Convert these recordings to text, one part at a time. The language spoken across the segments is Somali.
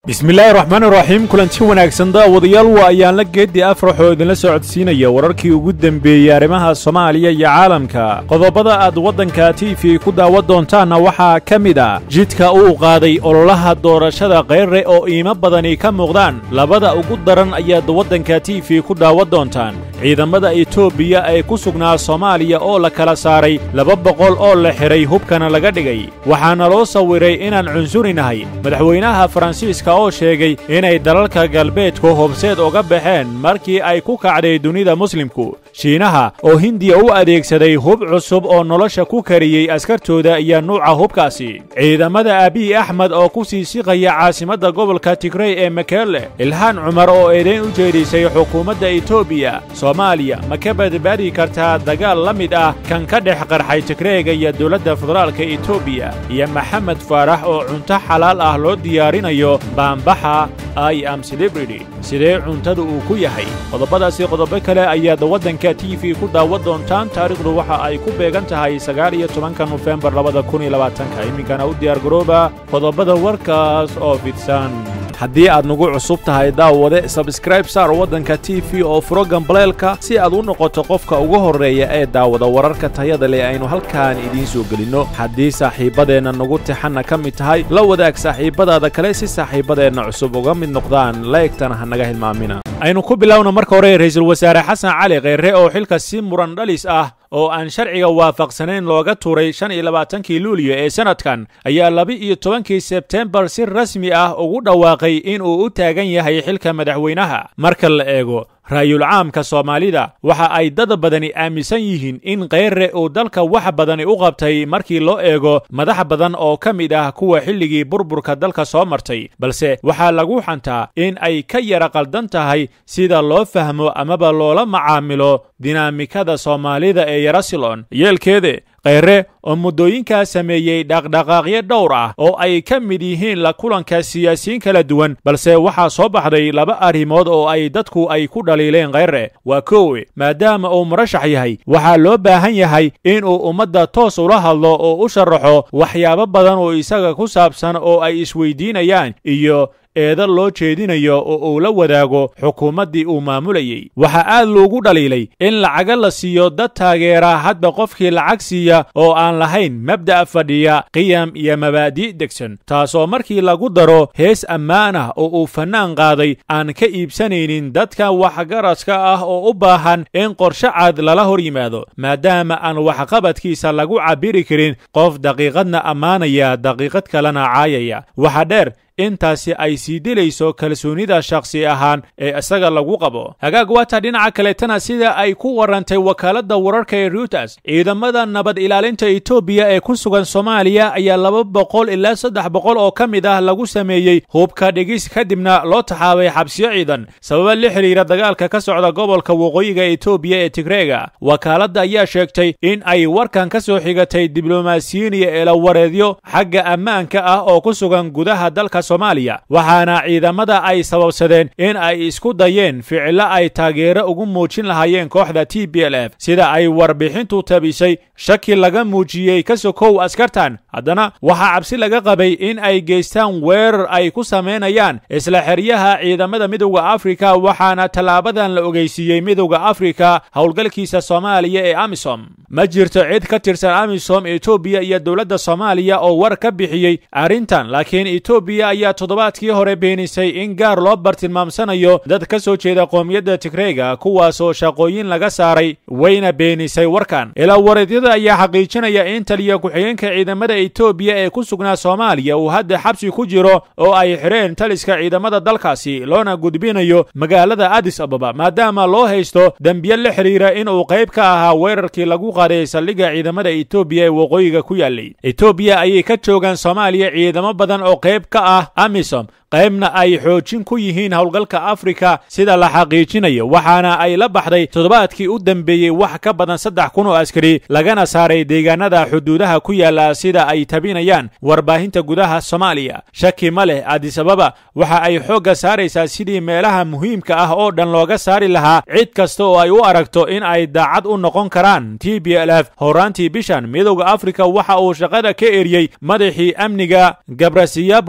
bismillaahi raxmaan iraxiim kulanti wanaagsan daawadayaal waa ayaan la geeddi afrax oo idinla socodsiinaya wararkii ugu dembeeyey arrimaha soomaaliya iyo caalamka qodobada aad waddanka tiifi ku daawan doontaanna waxaa ka mid ah jidka uu qaaday ololaha doorashada kayre oo iimo badani ka muuqdaan labada ugu daran ayaad waddanka tiifi ku daawan doontaan ciidamada etoobiya ee ku sugnaa soomaaliya oo la kala saaray laba boqol oo la xidhay hubkana laga dhigay waxaana loo sawiray inaan cunsurinahay madaxweynaha faransiiska oo sheegay inay dalalka galbeedku hobseed uga baxeen markii ay ku kacday dunida muslimku shiinaha oo hindiya u adeegsaday hub cusub oo nolosha ku kariyey askartooda iyo nuuca hubkaasi ciidamada abiy axmed oo ku sii siqaya caasimadda gobolka tigrey ee makele ilhaan cumar oo eedayn u jeedhisay xukuumadda etoobiya soomaaliya ma ka badbaadi kartaa dagaal la mid ah kan ka dhex qarxay tigreega iyo dowladda federaalka etoobiya iyo maxamed faarax oo cunto xalaal ah loo diyaarinayo baambaxa i am celebrity sidee cuntada uu ku yahay qodobadaasi qodobo kale ayaad waddanka t v ku daawan doontaan taariikhdu waxa ay ku beegan tahay sagaal iyo tobanka nofembar labada kun iyo labaatanka iminkana u diyaargarooba qodobada warkaas oo fidsan haddii aad nagu cusub tahay daawade sabskraib saar waddanka t v oo furo gambaleelka si aad u noqoto qofka ugu horreeya ee daawada wararka tayada leh aynu halkaan idiin soo gelinno haddii saaxiibbadeenna nagu tixanna ka mid tahay la wadaag saaxiibbadaada kale si saaxiibbadeenna cusub uga mid noqdaan laegtana ha naga hilmaamina aynu ku bilowna marka hore ra'iisul wasaare xasan cali kheyre oo xilka si muran dhalis ah oo aan sharciga waafaqsanayn looga tuuray shan iyo labaatankii luuliyo ee sannadkan ayaa laba-iyo tobankii sebtembar si rasmi ah ugu dhawaaqay in uu u taagan yahay xilka madaxweynaha marka la eego raayul caamka soomaalida waxa ay dad badani aaminsan yihiin in kheyre uu dalka wax badani u qabtay markii loo eego madax badan oo ka mid ah kuwa xilligii burburka dalka soo martay balse waxaa lagu xantaa in ay ka yara qaldan tahay sida loo fahmo amaba loola macaamilo dinaamikada soomaalida ee yarasilon yeelkeede kheyre oo muddooyinkaa sameeyey dhaqdhaqaaqyo dhowr ah oo ay ka mid yihiin la kulanka siyaasiyiin kala duwan balse waxaa soo baxday laba arrimood oo ay dadku ay ku dhaliileen kheyre waa koowe maadaama uu murashax yahay waxaa loo baahan yahay inuu ummadda toos ula hadlo oo u sharaxo waxyaabo badan oo isaga ku saabsan oo ay isweydiinayaan iyo eeda loo jeedinayo oo uu la wadaago xukuumaddii uu maamulayey waxaa aad loogu dhaliilay in lacaga la siiyo dad taageera hadba qofkii lacag siiya oo aan lahayn mabda'a fadhiya qiyam iyo mabaadi' degsan taasoo markii lagu daro hees ammaan ah oo uu fannaan qaaday aan ka iibsanaynin dadka waxgaradka ah oo u baahan in qorshe cad lala hor yimaado maadaama aan waxqabadkiisa lagu cabbiri karin qof daqiiqadna ammaanaya daqiiqad kalena caayaya waxa dheer intaasi ay sii dilayso kalsoonida shakhsi ahaan ee isaga lagu qabo hagaag waata dhinaca kaleetana sida ay ku warrantay wakaaladda wararka ee reuters ciidamada nabad ilaalinta etoobiya ee ku sugan soomaaliya ayaa laba boqol ilaa saddex boqol oo ka mid ah lagu sameeyey hubka dhigis kadibna loo taxaabay xabsiyo ciidan sababa la xidhiira dagaalka ka socda gobolka waqooyiga etoobiya ee tigreega wakaaladda ayaa sheegtay in ay warkan ka soo xigatay diblomaasiyiin iyo eelawareedyo xagga ammaanka ah oo ku sugan gudaha dalka soomaaliya waxaana ciidamada ay sababsadeen in ay isku dayeen ficilo ay taageero ugu muujin lahaayeen kooxda t b l f sida ay warbixintu tabisay shaki laga muujiyey ka sokow askartan haddana waxaa cabsi laga qabay in ay geystaan weerar ay ku samaynayaan isla xeryaha ciidamada midowda afrika waxaana tallaabadan la ogeysiiyey midowda afrika howlgalkiisa soomaaliya ee amisom ma jirto cid ka tirsan amisom etoobiya iyo dowladda soomaaliya oo war ka bixiyey arrintan laakiin etoobiya ayaa toddobaadkii hore beenisay in gaar loo bartilmaamsanayo dad ka soo jeeda qoomiyadda tigreega kuwaasoo shaqooyin laga saaray wayna beenisay warkan ilaa wareedyada ayaa xaqiijinaya in taliya ku-xigeenka ciidamada etoobiya ee ku sugnaa soomaaliya uu hadda xabsi ku jiro oo ay xidheen taliska ciidamada dalkaasi loona gudbinayo magaalada adis ababa maadaama loo haysto dembiye la xidhiira inuu qayb ka ahaa weerarkii lagu qaaday saldhigga ciidamada etoobiya ee waqooyiga ku yaallay etoobiya ayay ka joogaan soomaaliya ciidamo badan oo qayb ka ah amisom qaybna ay xoojin ku yihiin howlgalka afrika sida la xaqiijinayo waxaana ay la baxday toddobaadkii u dambeeyey wax ka badan saddex kun oo askari lagana saaray deegaanada xuduudaha ku yaala sida ay tabinayaan warbaahinta gudaha soomaaliya shaki ma leh adisababa waxa ay xoogga saaraysaa sidii meelaha muhiimka ah oo dhan looga saari lahaa cid kasta oo ay u aragto in ay daacad u noqon karaan t b l f horaantii bishan midowda afrika waxa uu shaqada ka eriyey madaxii amniga gabrasiyaber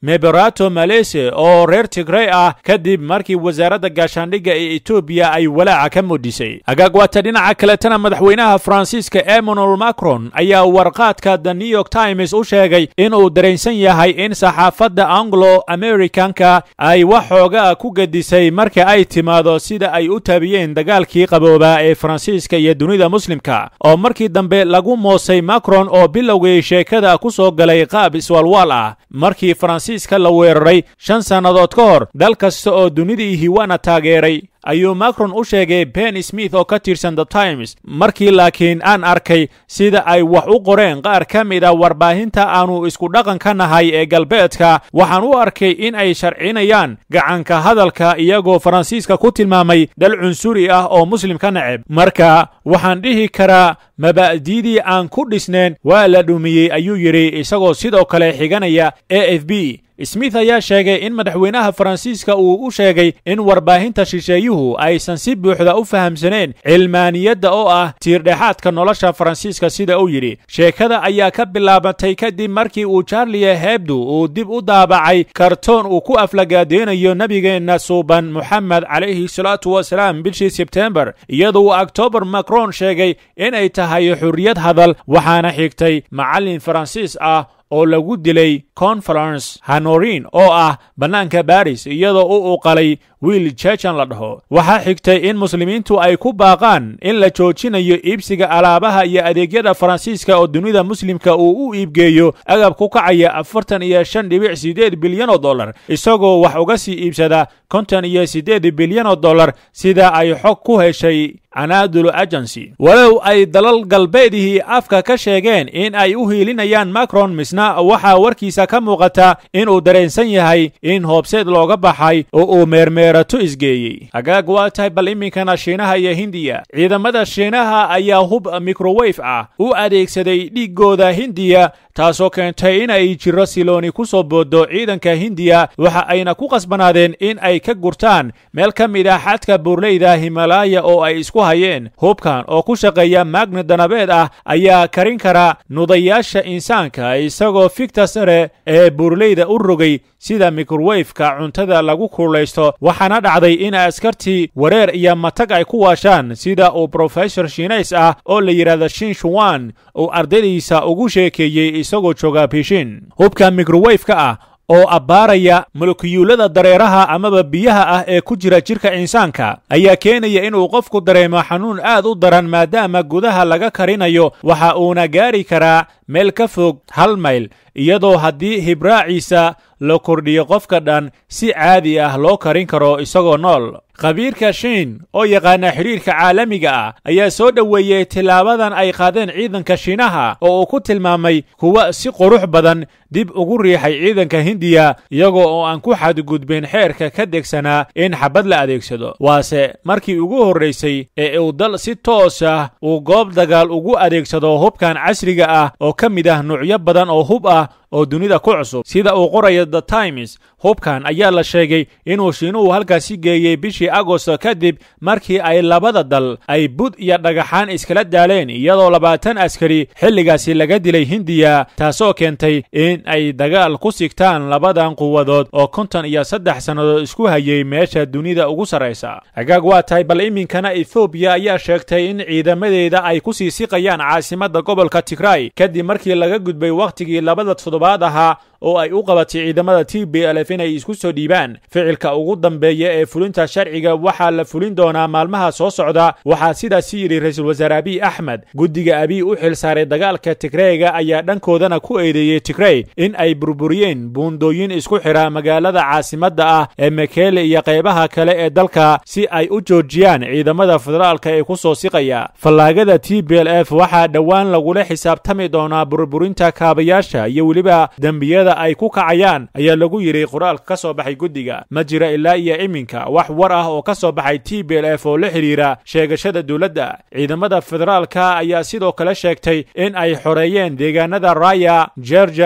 neberato malese oo reer tigrey ah kadib markii wasaaradda gaashaandhigga ee etoobiya ay walaaca ka muudhisay agaagwaata dhinaca kaletana madaxweynaha faransiiska emmanuel macron ayaa warqaadka the new york times u sheegay inuu dareensan yahay in saxaafadda anglo americanka ay wax xoogaa ku gedisay marka ay timaado sida ay u taabiyeen dagaalkii qaboobaa ee faransiiska iyo dunida muslimka oo markii dambe lagu moosay macron oo bilowgii sheekada ku soo galay qaab iswaalwaal ah markii faransiiska la weeraray shan sannadood ka hor dal kasta oo dunidii hiwaana taageeray ayuu macron u sheegay ben smith oo ka tirsan the times markii laakiin aan arkay sida ay wax u qoreen qaar ka mid a warbaahinta aanu isku dhaqan ka nahay ee galbeedka waxaan u arkay in ay sharcinayaan gacanka hadalka iyagoo faransiiska ku tilmaamay dal cunsuri ah oo muslim ka neceb marka waxaan dhihi karaa maba'diidii aan ku dhisnayn waa la dhumiyey ayuu yidhi isagoo sidoo kale xiganaya a f b smith ayaa sheegay in madaxweynaha faransiiska uu u sheegay in warbaahinta shisheeyuhu aysan si buuxda u fahamsaneen cilmaaniyadda oo ah tiirdhexaadka nolosha faransiiska sida uu yidhi sheekada ayaa ka bilaabatay kadib markii uu charlie hebdu uu dib u daabacay kartoon uu ku aflagaadeynayo nebigeenna suuban moxamed calayhi salaatu wasalaam bishii sebtembar iyadoo uu octobar macron sheegay inay tahay xurriyad hadal waxaana xigtay macallin faransiis ah oo lagu dilay conference hanorin oo ah bannaanka baris iyadoo u uqalay wiil jejan la dhaho waxaa xigtay in muslimiintu ay ku baaqaan in la joojinayo iibsiga alaabaha iyo adeegyada faransiiska oo dunida muslimka uu u iibgeeyo agab ku kacaya afartan iyo shan dhibic siddeed bilyan oo dollar isagoo wax uga sii iibsada konton iyo siddeed bilyan oo dollar sida ay xog ku heshay anadulu agency walow ay dalal galbeedihii afka ka sheegeen in ay u hiilinayaan macron misna waxaa warkiisa ka muuqata inuu dareensan yahay in hoobseed looga baxay oo uu meermeerato isgeeyey hagaag waa tahay bal iminkana shiinaha iyo hindiya ciidamada shiinaha ayaa hub microwef ah u adeegsaday dhiiggooda hindiya taasoo keentay in ay jiro silooni ku soo boodo ciidanka hindiya waxa ayna ku qasbanaadeen in ay ka gurtaan meel ka mid ah xadka buurleyda himalaya oo ay isku hayeen hubkan oo ku shaqeeya magnet danabeed ah ayaa karin kara nudayaasha insaanka isagoo fikta sare ee buurleyda u rogay sida mikrowefka cuntada lagu kuulaysto waxaana dhacday in askartii wareer iyo matag ay ku waashaan sida uu brofesor shiinays ah oo la yidhaahdo shin shuwan uu ardaydiisa ugu sheekeeyey isagoo jooga bishin hubka mikrowefka ah oo abbaaraya molokiyuulada dareeraha amaba biyaha ah ee ku jira jidhka insaanka ayaa keenaya inuu qofku dareemo xanuun aad u daran maadaama gudaha laga karinayo waxa uuna gaari karaa meel ka fog hal mayl iyadoo haddii hibraaciisa la kordhiyo qofka dhan si caadi ah loo karin karo isagoo nool khabiirka shiin oo yaqaana xidhiirka caalamiga ah ayaa soo dhoweeyey tilaabadan ay qaadeen ciidanka shiinaha oo uu ku tilmaamay kuwa si qurux badan dib ugu riixay ciidanka hindiya iyagoo oo aan ku xadgudbin xeerka ka degsanaa in xabad la adeegsado waase markii ugu horraysay ee uu dal si toos ah uu goob dagaal ugu adeegsado hubkan casriga ah oo ka mid ah nuucyo badan oo hub ah oo dunida ku cusub sida uu qorayo the times hubkan ayaa la sheegay inuu shiinuhu halkaasi geeyey bishii agosto kadib markii ay labada dal ay bud iyo dhagaxaan iskala daaleen iyadoo labaatan askari xilligaasi laga dilay hindiya taasoo keentay in ay dagaal ku sigtaan labadan quwadood oo konton iyo saddex sannadood isku hayay meesha dunida ugu sarraysa hagaag waa tahay bal iminkana ethoobiya ayaa sheegtay in ciidamadeeda ay ku sii siqayaan caasimadda gobolka tigray kadib markii laga gudbay wakhtigii labada toddobaad ahaa oo ay u qabatay ciidamada t b lf inay isku soo dhiibaan ficilka ugu dambeeya ee fulinta sharciga waxaa la fulin doonaa maalmaha soo socda waxaa sidaasi yidhi ra-iisul wasaare abiy axmed guddiga abiy u xil saaray dagaalka tigreyga ayaa dhankoodana ku eedeeyey tigrey in ay burburiyeen buundooyin isku xidha magaalada caasimadda ah ee mekele iyo qaybaha kale ee dalka si ay u joojiyaan ciidamada federaalka ee ku soo siqaya fallaagada t b l f waxaa dhowaan lagula xisaabtami doonaa burburinta kaabayaasha iyo weliba dembiyada ay ku kacayaan ayaa lagu yidhi qoraalka ka soo baxay guddiga ma jira ilaa iyo iminka wax war ah oo ka soo baxay t b l f oo la xidhiira sheegashada dowladda ciidamada federaalka ayaa sidoo kale sheegtay in ay xoreeyeen deegaanada raya georgia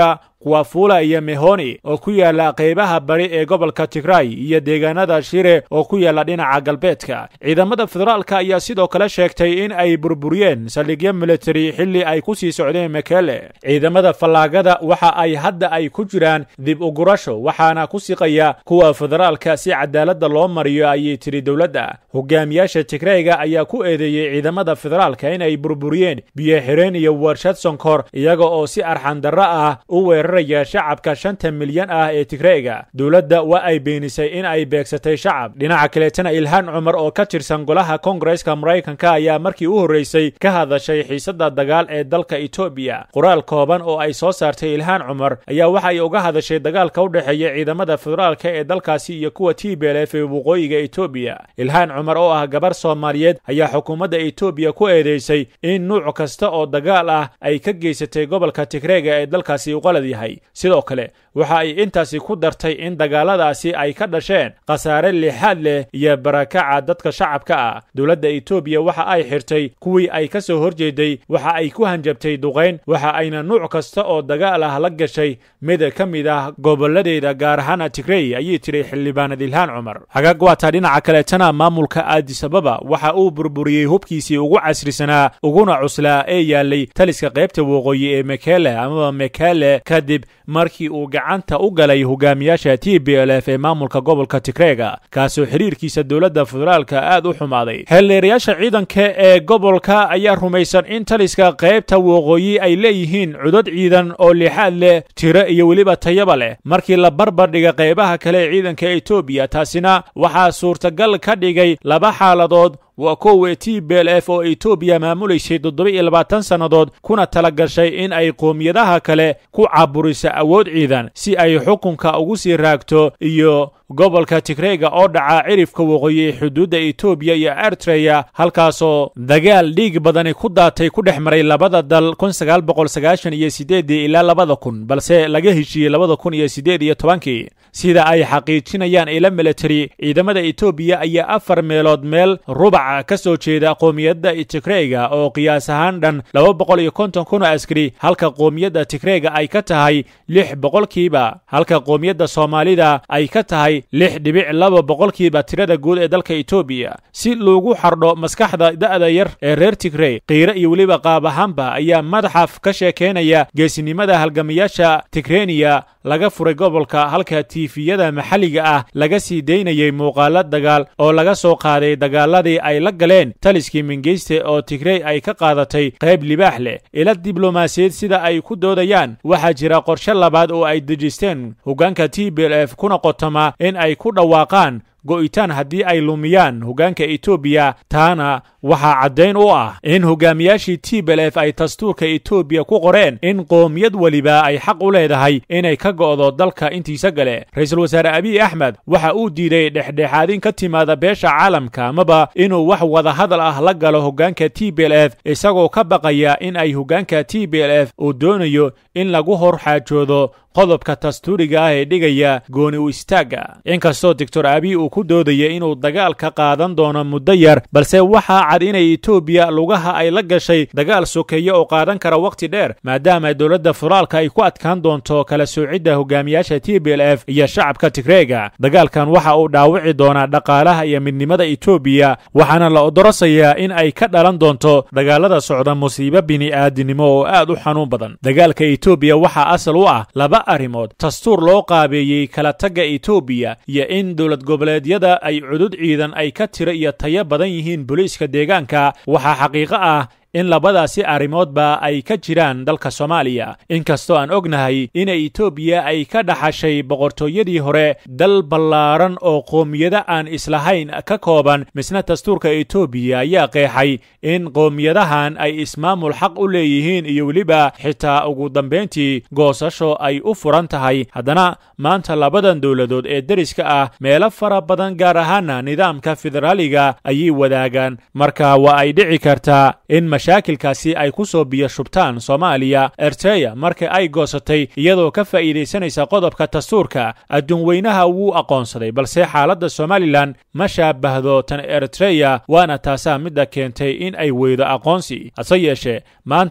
kuwafula iyo mehoni oo ku yaala qaybaha bari ee gobolka tigray iyo deegaanada shire oo ku yaala dhinaca galbeedka ciidamada federaalka ayaa sidoo kale sheegtay in ay burburiyeen saldhigyo militari xilli ay ku sii socdeen mekele ciidamada fallaagada waxa ay hadda ay ku jiraan dib ugurasho waxaana ku siqaya kuwa federaalka si cadaaladda loo mariyo ayay tiri dowladda hogaamiyaasha tigrayga ayaa ku eedeeyey ciidamada federaalka in ay burburiyeen biyo xireen iyo warshad sonkor iyaga oo si arxandarro ah u weeraraya shacabka shanta milyan ah ee tigrayga dowladda waa ay beenisay in ay beegsatay shacab dhinaca kaleetana ilhaan cumar oo ka tirsan golaha kongareska maraykanka ayaa markii u horreysay ka hadashay xiisadda dagaal ee dalka etoobiya qoraal kooban oo ay soo saartay ilhaan cumar ayaa waxa ay uga hadashay dagaalka u dhexeeya ciidamada federaalka ee dalkaasi iyo kuwa t b l f ee waqooyiga etoobiya ilhaan cumar oo ah gabar soomaaliyeed ayaa xukuumadda etoobiya ku eedeysay in nuuc kasta oo dagaal ah ay ka geysatay gobolka tigreega ee dalkaasi u qalad yahay sidoo kale waxa ay intaasi ku dartay in dagaaladaasi ay ka dhasheen khasaare lixaad leh iyo barakaca dadka shacabka ah dowladda etoobiya waxa ay xirtay kuwii ay ka soo horjeeday waxa ay ku hanjabtay duqayn waxa ayna nuuc kasta oo dagaal ah la gashay mid ka mid ah goboladeeda gaar ahaana tigrey ayay tiri xildhibaanad ilhaan cumar hagaag waataa dhinaca kaleetana maamulka aadisababa waxa uu burburiyey hubkiisii ugu casrisanaa uguna cuslaa ee yaalay taliska qaybta waqooyi ee mekele amaba mekele kadib markii uu gacanta u galay hogaamiyaasha t b l f ee maamulka gobolka tigreega kaasoo xiriirkiisa dowladda federaalka aad u xumaaday xeelleerayaasha ciidanka ee gobolka ayaa rumaysan in taliska qaybta waqooyi ay leeyihiin cudad ciidan oo lixaad leh tiro iyo weliba tayaba leh markii la barbar dhiga qaybaha kale ee ciidanka etoobiya taasina waxaa suurtagal ka dhigay laba xaaladood waa kowe t b l f oo etoobiya maamulaysay toddoba iyo labaatan sannadood kuna tala gashay in ay qoomiyadaha kale ku caburiso awood ciidan si ay xukunka ugu sii raagto iyo gobolka tigreega oo dhaca cirifka waqooyi ee xuduudda etoobiya iyo ertreya halkaasoo dagaal dhiig badani ku daatay ku dhex maray labada dal kun sagaal boqol sagaashan iyo sideedii ilaa labada kun balse laga heshiiyey labada kun iyo siddeed iyo tobankii sida ay xaqiijinayaan ila military ciidamada etoobiya ayaa afar meelood meel rubac ka soo jeeda qoomiyadda tigreega oo qiyaas ahaan dhan laba boqol iyo konton kun oo askari halka qoomiyadda tigreega ay ka tahay lix boqolkiiba halka qoomiyadda soomaalida ay ka tahay lix dhibic laba boqolkiiba tirada guud ee dalka etoobiya si loogu xardho maskaxda da'da yar ee reer tigrey qiiro iyo weliba qaab ahaanba ayaa madaxaf ka sheekaynaya geesinimada halgamayaasha tigreniya laga furay gobolka halka tiifiyada maxalliga ah laga sii daynayay muuqaalo dagaal oo laga soo qaaday dagaaladii ay la galeen taliskii mingeyste oo tigrey ay ka qaadatay qayb libaax leh ila diblomaasiyeed sida ay ku doodayaan waxaa jira qorshe labaad oo ay dejisteen hoggaanka t b l f kuna qotoma in ay ku dhawaaqaan go'itaan haddii ay lumiyaan hoggaanka etoobiya taana waxaa caddayn u ah in hogaamiyaashii t b l f ay dastuurka etoobiya ku qoreen in qoomiyad weliba ay xaq u leedahay inay ka go'do dalka intiisa gale ra-iisul wasaare abiy axmed waxa uu diiday dhexdhexaadin ka timaada beesha caalamka amaba inuu wax wadahadal ah la galo hoggaanka t b l f isagoo ka baqaya in ay hoggaanka t b l f uu doonayo in lagu hor xaajoodo qodobka dastuuriga ah ee dhigaya gooni u istaagga inkastoo doctor abiy uu ku doodaya inuu dagaal ka qaadan doono muddo yar balse waxaa cad inay etoobiya lugaha ay la gashay dagaal sokeeye oo qaadan kara wakhti dheer maadaama dowladda federaalka ay ku adkaan doonto kala soocidda hogaamiyaasha t b l f iyo shacabka tigreega dagaalkan waxa uu dhaawici doonaa dhaqaalaha iyo midnimada etoobiya waxaana la odorosayaa in ay ka dhalan doonto dagaalada socda musiibo bini'aadinimo oo aad u xanuun badan dagaalka etoobiya waxaa asal u ah laba arrimood dastuur loo qaabeeyey kala tagga etoobiya iyo in dowlad goboleedyada ay cudud ciidan ay ka tiro iyo tayo badan yihiin booliiska deegaanka waxaa xaqiiqo ah in labadaasi arrimoodba ay ka jiraan dalka soomaaliya inkastoo aan ognahay inay etoobiya ay ka dhaxashay boqortooyadii hore dal ballaaran oo qoomiyado aan islahayn ka kooban misna dastuurka etoobiya ayaa qeexay in qoomiyadahan ay ismaamul xaq u leeyihiin iyo weliba xitaa ugu dambayntii goosasho ay u furan tahay haddana maanta labadan dowladood ee deriska ah meelo fara badan gaar ahaana nidaamka federaaliga ayay wadaagaan marka waa ay dhici kartaa in mashaakilkaasi ay ku soo biyo shubtaan soomaaliya erteya marka ay goosatay iyadoo ka faa'iidaysanaysa qodobka dastuurka adduun weynaha wuu aqoonsaday balse xaaladda somalilan ma shaabahdo tan eritreya waana taasaa midda keentay in ay weydo aqoonsi hase yeeshee maanta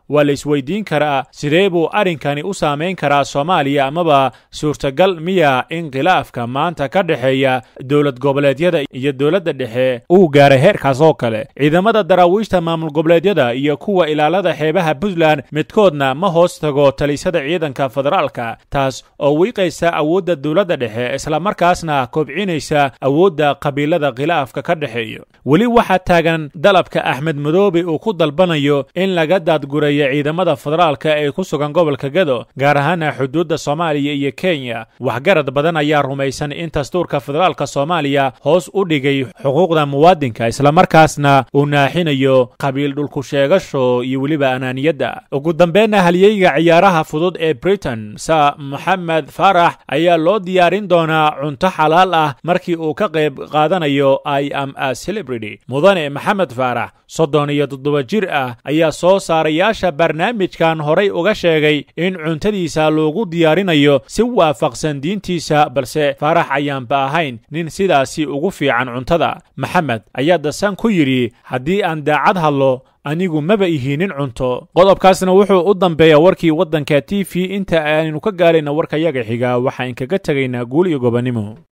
waa la isweydiin karaa sidee buu arrinkani u saamayn karaa soomaaliya amaba suurtagal miya in khilaafka maanta ka dhexeeya dowlad goboleedyada iyo dowladda dhexe uu gaaray heerkaas oo kale ciidamada daraawiishta maamul goboleedyada iyo kuwa ilaalada xeebaha puntland midkoodna ma hoos tago talisada ciidanka federaalka taas oo wiiqaysa awoodda dowladda dhexe islamarkaasna kobcinaysa awoodda qabiilada khilaafka ka dhexeeyo weli waxaa taagan dalabka axmed madoobe uu ku dalbanayo in laga daadgureeyo ciidamada federaalka ee ku sugan gobolka gado gaar ahaana xuduudda soomaaliya iyo kenya waxgarad badan ayaa rumaysan in dastuurka federaalka soomaaliya hoos u dhigay xuquuqda muwaadinka islamarkaasna uu naaxinayo qabiil dhulku sheegasho iyo weliba anaaniyadda ugu dambeyna halyeyga ciyaaraha fudud ee britain sa moxamed faarax ayaa loo diyaarin doonaa cunto xalaal ah markii uu ka qayb qaadanayo i am a celebrity mudane maxamed faarax soddon iyo toddoba jir ah ayaa soo saarayaasha barnaamijkan horay uga sheegay in cuntadiisa loogu diyaarinayo si waafaqsan diintiisa balse faarax ayaanba ahayn nin sidaasi ugu fiican cuntada maxamed ayaa dasan ku yidhi haddii aan daacad hadlo anigu maba ihinin cunto qodobkaasna wuxuu u dambeeyaa warkii waddanka t v inta aynu ka gaarayna warkayaga xiga waxaan kaga tegaynaa guul iyo gobonnimo